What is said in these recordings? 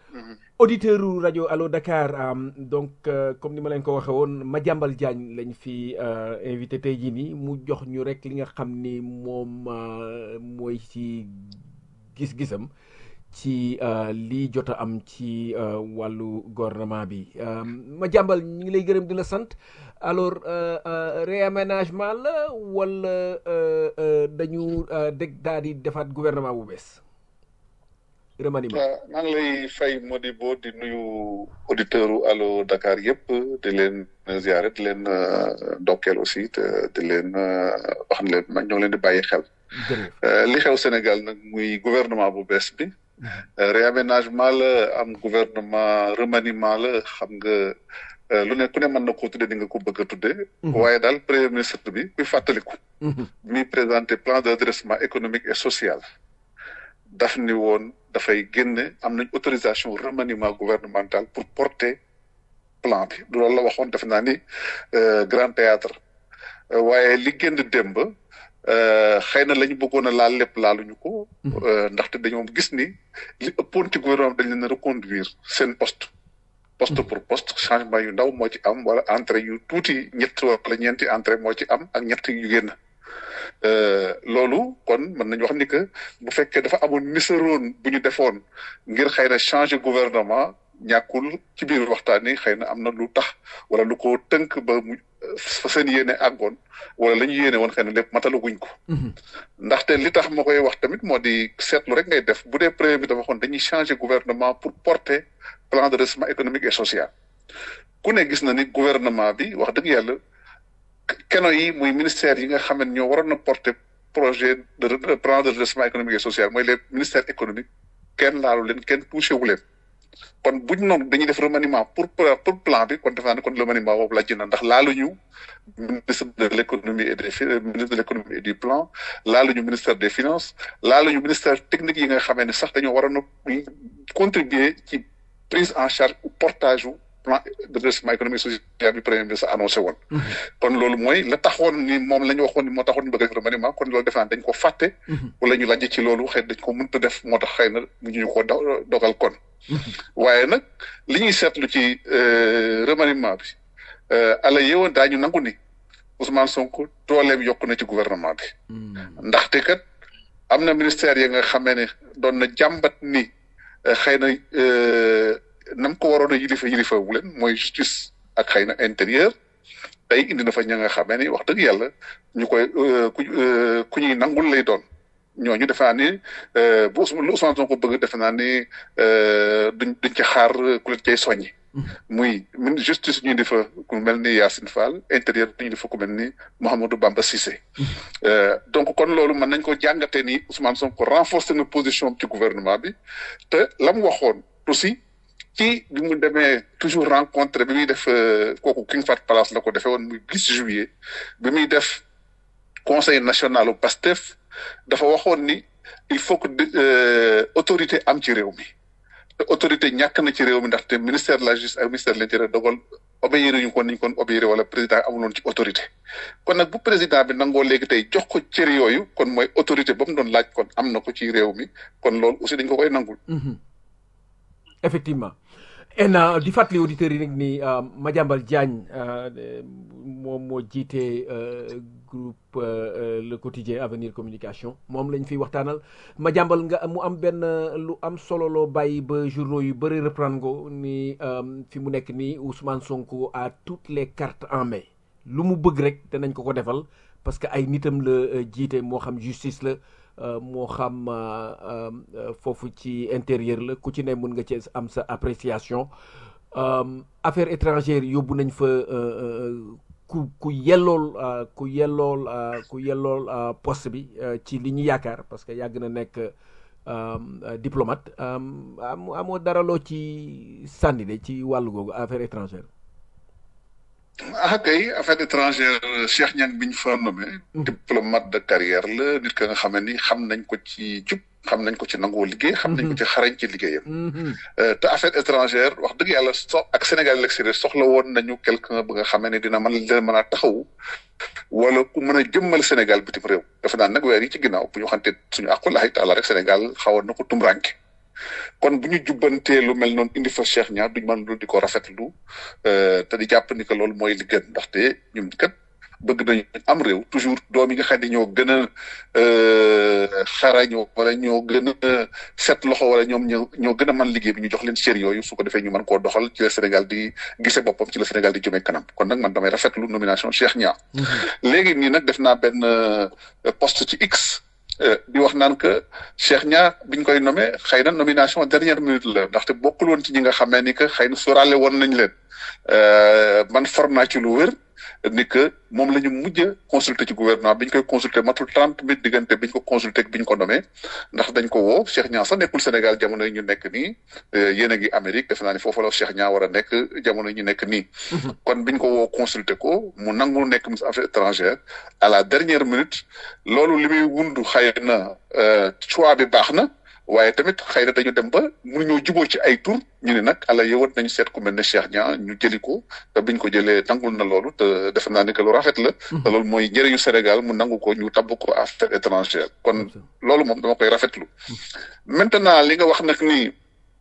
auditeur u rajo Allo Dakar am donc euh, comme ni ma leen ko waxee woon Madiambal Diagne lañ fi euh, invité tey jii nii mu jox ñu rek li nga xam ni moom euh, mooy ci gis-gisam ci euh, lii jot a am ci euh, wàllu gouvernement bi euh, Madiambal ñu ngi lay gërëm di la sant alors euh, euh, réaménagement la wala euh, euh, dañu euh, dégg daal di defaat gouvernement bu bees remaniement waaw maa ngi lay fay Modibo di nuyu auditeur u Allo Dakar yëpp di leen ziare di leen euh, ndokkeel aussi te di leen euh, wax ne leen ma ñoo ngi leen di bàyyi xel. jërëjëf Euh, li xew Sénégal nag muy gouvernement bu bees bi euh, réaménagement la am gouvernement remaniement la xam nga euh, lu ne ku ne mën na koo tuddee ni nga ko bëgg a tuddee. waaye daal premier ministre bi kuy fàttaliku. Mhm. mi présenté plan de redressement économique et social daf ni woon dafay génne am nañ autorisation remaniement gouvernemental pour porter plan bi du loolu la waxoon def naa ni euh, grand théâtre Euh, waaye li génn démb euh, xëy na la ñu bëggoon a laal lépp laaluñu ko euh, ndaxte dañoo gis ni li ëppoon ci gouvernement bi dañ leen a reconduire seen poste poste pour poste changement yu ndaw moo ci am wala entrée yu tuuti ñett wala ñeenti entrée moo ci am ak ñett yu génn Euh, loolu kon mën nañu wax ni que bu fekkee dafa amoon nisaroon bu ñu defoon ngir xëy na changer gouvernement ñàkkul ci biir waxtaan yi xëy na am na lu tax wala lu ko tënk ba mu fa seen yéene àggoon wala la ñu yéene woon xëy na lépp matalaguñ ko. ndaxte li tax ma koy wax tamit moo di seetlu rek ngay def bu dee premier bi dafa waxoon dañuy changer gouvernement pour porter plan de redressement économique et social ku ne gis na ni gouvernement bi wax dëgg yàlla. keno yi muy ministère yi nga xam ne ñoo waroon a porter projet de de plan de redressement économique et social mooy les ministères économiques kenn laalu leen kenn touché wu leen kon buñ noonu dañuy def remaniement pour pour plan bi kon def naa ne kon remaniement boobu la jënd ndax laaluñu ministre de l' économie et des ministre de l' économie et du plan laaluñu ministère des finances laaluñu ministère technique yi nga xamee ne sax dañoo waroon a contribuer ci prise en charge ou portage wu plan de redressement économique et social bi premier ministre annoncé woon. kon loolu mooy la taxoon ni moom la ñu waxoon ni moo taxoon ñu bëgg a def remaniement kon loolu defe naa dañ ko fàtte. wala ñu lajj ci loolu xëy dañ ko mënut a def moo tax xëy na mu ñu ko dogal kon. waaye nag li ñuy seetlu ci remaniement bi ala yeewoon daañu nangu ni Ousmane Sonko dooleem yokk na ci gouvernement bi. ndaxte kat am na ministère yi nga xamee ne doon na jàmbat ni xëy na. nam ko waroon a yilifa yilifa wu leen mooy justice ak xëy na intérieur tey indi na fa ña nga xamee ni wax dëgg yàlla ñu koy ku ku ñuy nangul lay doon ñooñu defe naa ni bu lu Ousmane Sonko bëgg defe naa ni duñ duñ ci xaar ku leen cay soññi. muy justice ñu di fa ku mel ni Yacine Fall intérieur ñu di fa ku mel ni Mouhamadou Bamba Cissé. donc kon loolu mën nañ ko jàngatee ni Ousmane Sonko renforcer na position ci gouvernement bi te la mu waxoon aussi. ci bi mu demee toujours rencontré bi muy def kooku King Fahd Palace la ko defee woon muy 10 juillet bi muy def conseil national au PASTEF dafa waxoon ni il faut que autorité am ci réew mi te autorité ñàkk na ci réew mi ndaxte ministère de la justice ak ministère de l'intérieur dogal obéir ñu ko niñ kon obéir wala président amuloon ci autorité kon nag bu président bi nangoo léegi tey jox ko cër yooyu kon mooy autorité ba mu doon laaj kon am na ko ci réew mi kon loolu aussi dañ ko koy nangul effectivement en di fàttali auditeurs yi nag ni Madiambal Diagne moom moo jiite groupe le quotidien avenir communication moom lañ fiy waxtaanal Madiambal nga mu am benn lu am solo loo bàyyi ba journaux yu bëri reprendre ko ni fi mu nekk nii Ousmane Sonko a toutes les cartes en main lu mu bëgg rek danañ ko ko defal parce que ay nitam la jiite moo xam justice la moo xam foofu ci intérieur la ku ci ne mën nga ci am sa appréciation affaire étrangère yóbbu nañ fa ku ku yellool ku yellool ku yellool poste bi ci li ñu yaakaar parce que yàgg na nekk diplomate amoo dara loo ci sànni de ci wàllu googu affaire étrangère ah kay affaire étrangère Cheikh Niang bi ñu fa nommé diplomate de carrière la nit ka nga xam ne ni xam nañ ko ci jub xam nañ ko ci nangoo liggéey xam nañ ko ci xarañ ci liggéeyam te affaire étrangère wax dëgg yàlla so ak Sénégal yi l'extérieur soxla woon nañu quelqu'un ba nga xam ne dina mën leen mën a taxawu wala ku mën a jëmmal Sénégal bitim réew dafa naan nag weer yi ci ginnaaw bu ñu waxante suñu àqulaay taala rek Sénégal xawoon na ko tumranke kon bu ñu jubbantee lu mel noonu indi fa Cheikh Niang duñ mën lu di ko rafetlu te di jàpp ni que loolu mooy li gën ndaxte ñun kat bëgg nañu am réew toujours doom yi nga xam ne ñoo gën a xarañoo wala ñoo gën a set loxo wala ñoom ñoo ñoo gën a mën liggéey bi ñu jox leen cër yooyu su ko defee ñu mën koo doxal ci la Sénégal di gise boppam ci la Sénégal di jëmee kanam kon nag man damay rafetlu nomination Cheikh Niang léegi nii nag def naa benn poste ci X di wax naan que Cheikh Niang biñ koy nommé xëy na nomination dernière minute la ndaxte bokkul woon ci ñi nga xamee ni que xëy na sóoraale woon nañ leen man for naa ci lu wér ni que moom la ñu mujj a consulter ci gouvernement bi ñu koy consulter matul trente minutes diggante bi ñu ko consulter bi ñu ko nommé ndax dañ ko woo Cheikh Niang sax nekkul Sénégal jamono yi ñu nekk nii yéen a ngi Amérique defe naa ni foofu la Cheikh Niang war a nekk jamono yi ñu nekk nii. kon bi ñu ko woo consulter ko mu nangu nekk ministre affaires étrangères à la dernière minute loolu li muy wundu xëy na choix bi baax na. waaye tamit xëy na dañu dem ba mënuñoo juboo ci ay tur ñu ne nag ala yowat nañu seet ku mel ne Cheikh Niang ñu jëli ko te biñ ko jëlee nangul na loolu te defe naa ni que lu rafet la. te loolu mooy njëriñu Sénégal mu nangu ko ñu tabb ko affaire étrangère kon loolu moom dama koy rafetlu. maintenant li nga wax nag ni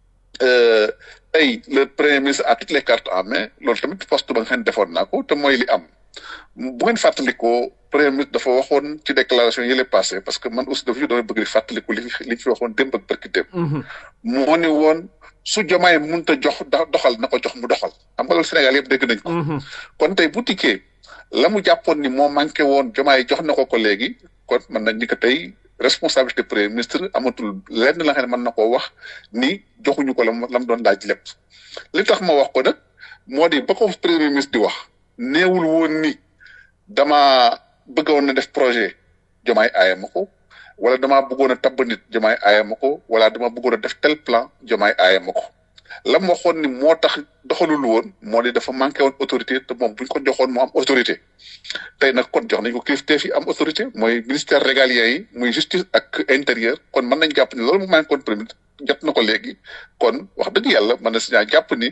tey le premier ministre a toutes les cartes en main loolu tamit poste ba nga xam ne defoon naa ko te mooy li am. bu ngeen fàttalikoo premier ministre dafa waxoon ci déclaration yi lay passé parce que man aussi dafa ñu doon bëgg di fàttaliku li fi li fi waxoon démb ak barki démb. moo ni woon su jomaay mënut a jox doxal na ko jox mu doxal xam nga loolu Sénégal yëpp dégg nañ ko. kon tey bu tikkee la mu jàppoon ni moo manqué woon jomaay jox na ko ko léegi kon mën nañ ni que tey responsabilité premier ministre amatul lenn la nga xam ne mën na koo wax ni joxuñu ko la mu la mu doon laaj lépp. li tax ma wax ko nag moo di ba ko premier ministre di wax. néewul woon ni dama bëggoon na def projet jomaay aaya ma ko wala dama bëggoon a tabb nit jomaay aaya ma ko wala dama bëggoon a def tel plan jomaay aaya ma ko la mu waxoon ni moo tax doxalul woon moo di dafa manqué woon autorité te moom buñ ko joxoon mu am autorité tey nag kon jox nañ ko kilifteef yi am autorité mooy ministère régalien yi muy justice ak intérieur kon mën nañ jàpp ni loolu mu manqué woon premier jot na ko léegi kon wax dëgg yàlla mën na si ñaa jàpp ni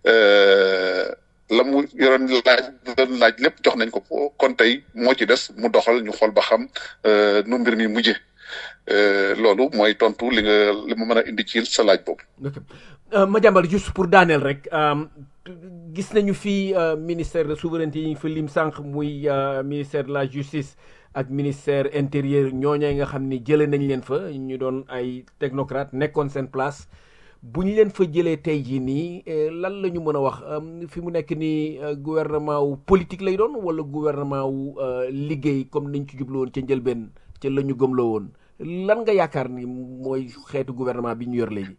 la mu yoroon laaj doon laaj lépp jox nañ ko kon tey moo ci des mu doxal ñu xool ba xam nu mbir mi mujje loolu mooy tontu li nga li ma mën a indi ci sa laaj boobu. ok ma jàmbal juste pour daaneel rek gis nañu fii ministère de souveraineté yi ñu fa lim sànq muy ministère de la justice ak ministère intérieur ñooñee nga xam ni jëlee nañ leen fa ñu doon ay technocrate nekkoon seen place. bu ñu leen fa jëlee tey jii nii lan la ñu mën a wax fi mu nekk nii gouvernement wu politique lay doon wala gouvernement wu liggéey comme niñ ci jublu woon ca njëlbeen ca la ñu gëmloo woon lan nga yaakaar ni mooy xeetu gouvernement bi ñu yor léegi.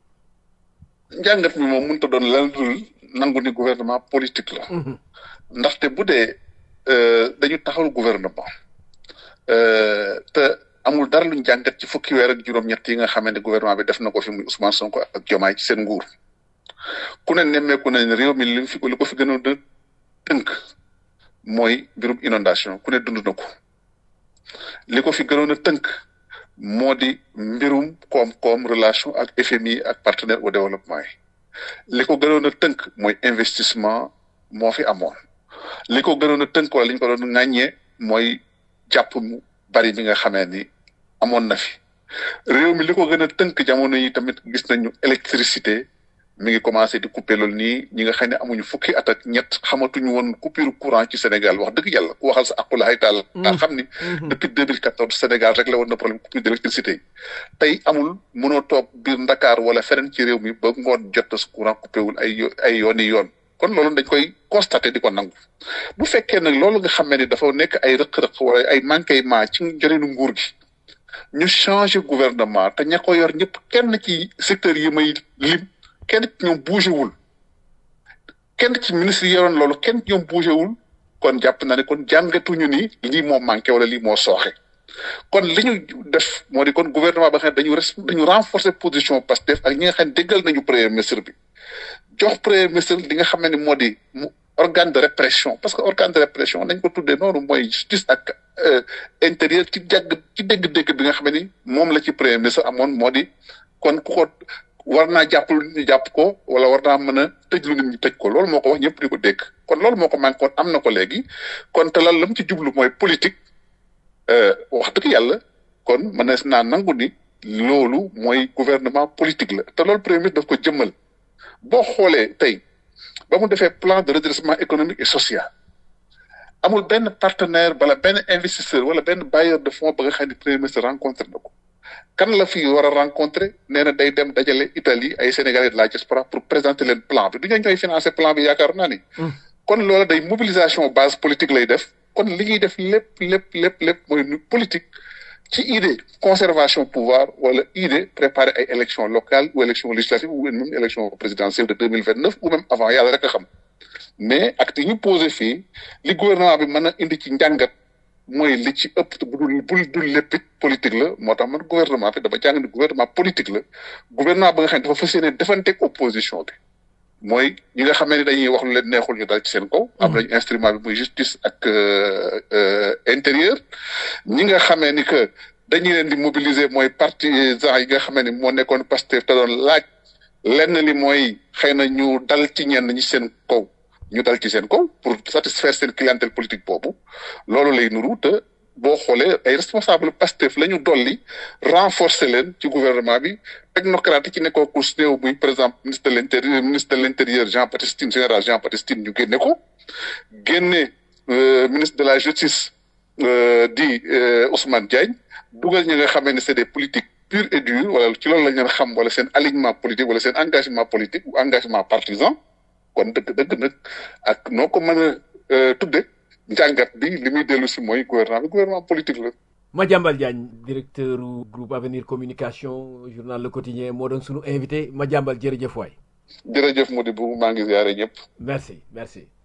njàngat mi moom mënut a doon lan dul nangu ni gouvernement politique la. ndaxte bu dee dañu taxawal gouvernement te. amul dara luñ jàngat ci fukki weer ak juróom-ñett yi nga xamante ne gouvernement bi def na ko fi muy Ousmane Sonko ak Diomaye ci seen nguur ku ne nemmeeku nañ ne réew mi li fi li ko fi gënoon a tënk mooy mbirum inondation ku ne dund na ko li ko fi gënoon a tënk moo di mbirum koom-koom relation ak FMI ak partenaire au développement yi li ko gënoon a tënk mooy investissement moo fi amoon li ko gënoon a tënk wala li ñu ko doon ŋàññee mooy jàpp mu bari bi nga xamee ni amoon na fi réew mi li ko gën a tënk jamono yi tamit gis nañu électricité mi ngi commencé di couper loolu nii ñi nga xam ne amuñu fukki at ak ñett xamatuñu woon coupure courant ci Sénégal wax dëgg yàlla ku waxal sa aqulahay taal daa xam ni depuis 2014 Sénégal rek la woon na problème coupure d'électricité yi tey amul mënoo toog biir Ndakaar wala feneen ci réew mi ba ngoon jot na sa courant coupé wul ay ay yooni yoon kon loolu dañ koy constaté di ko nangu bu fekkee nag loolu nga xam ne dafa nekk ay rëq-rëq wala ay manquement ci njëriñu nguur gi ñu changé gouvernement te ña ko yor ñëpp kenn ci secteur yi may lim kenn ci ñoom bougé wul kenn ci ministre yi yoroon loolu kenn ci ñoom bougé wul kon jàpp na ne kon jàngatuñu ni lii moo manqué wala lii moo sooxe kon li ñu def moo di kon gouvernement ba nga xam ne dañu res dañu renforcer position Pastef ak ñi nga xam ne déggal nañu premier ministre bi jox premier ministre li nga xam ne moo di mu organe de répression parce que organe de répression nañ ko tuddee noonu mooy justice ak intérieur ci jàgg ci dégg-dégg bi nga xam ni moom la ci premier ministre amoon moo di kon ku ko war naa jàpp lu nit ñi jàpp ko wala war naa mën a tëj lu nit ñi tëj ko loolu moo ko wax ñëpp di ko dégg kon loolu moo ko manqué woon am na ko léegi kon te lan la mu ci jublu mooy politique wax dëgg yàlla kon mën na naa nangu ni loolu mooy gouvernement politique la te loolu premier ministre daf ko jëmmal boo xoolee tey ba mu defee plan de redressement économique et social amul benn partenaire wala benn investisseur wala benn bailleur de fonds ba nga xam ne premier ministre rencontré na ko kan la fi war a rencontré nee na day dem dajale Italie ay Sénégalais de la diaspora pour présenter leen plan bi du ñu ñooy financer plan bi yaakaar naa ni. kon loola day mobilisation base politique lay def kon li ñuy def lépp lépp lépp lépp mooy politique ci idée conservation pouvoir wala idée préparer ay élections locales ou élections législatives ou même élection présidentielle de deux mille vingt neuf ou même avant yàlla rek a xam mais acte yi ñu posé fii li gouvernement bi mën a indi ci njàngat mooy li ci ëpp te bu dul bul dul lépp politique la moo tax man gouvernement bi dama jàng ni gouvernement politique la gouvernement ba nga xam ne dafa fas yéene defanteeg opposition bi mooy ñi nga xamee ni dañuy wax lu leen neexul ñu dal ci seen kaw. am nañu instrument bi muy justice ak intérieur. ñi nga xamee ni que dañuy leen di mobiliser mooy partisans yi nga xamee ni moo nekkoon Pastef te doon laaj lenn li mooy xëy na ñu dal ci ñenn ñi seen kaw. ñu dal ci seen kaw pour satisfaire seen clientèle politique boobu loolu lay nuru te boo xoolee ay responsable Pastef la ñu dolli renforcer leen ci gouvernement bi technocrate ci nekkoo ku néew muy par exemple ministre de l'intérieur ministre de l'intérieur Jean Baptiste Tine général Jean Baptiste Tine ñu génne ko génne ministre de la justice di Ousmane Diagne dugal ñi nga xamee ne c'est des politiques purs et durs wala ci loolu la ñu leen xam wala seen alignement politique wala seen engagement politique ou engagement partisan kon dëgg dëgg nag ak noo ko mën a tudde njàngat bi li muy dellu si mooy gouvernement bi gouvernement politique la. Madiambal Diagne directeur groupe Avenir Communication journal Le Quotidien moo doon sunu invité Madiambal jërëjëf waay. jërëjëf Modibo maa ngi ziare ñëpp. merci merci.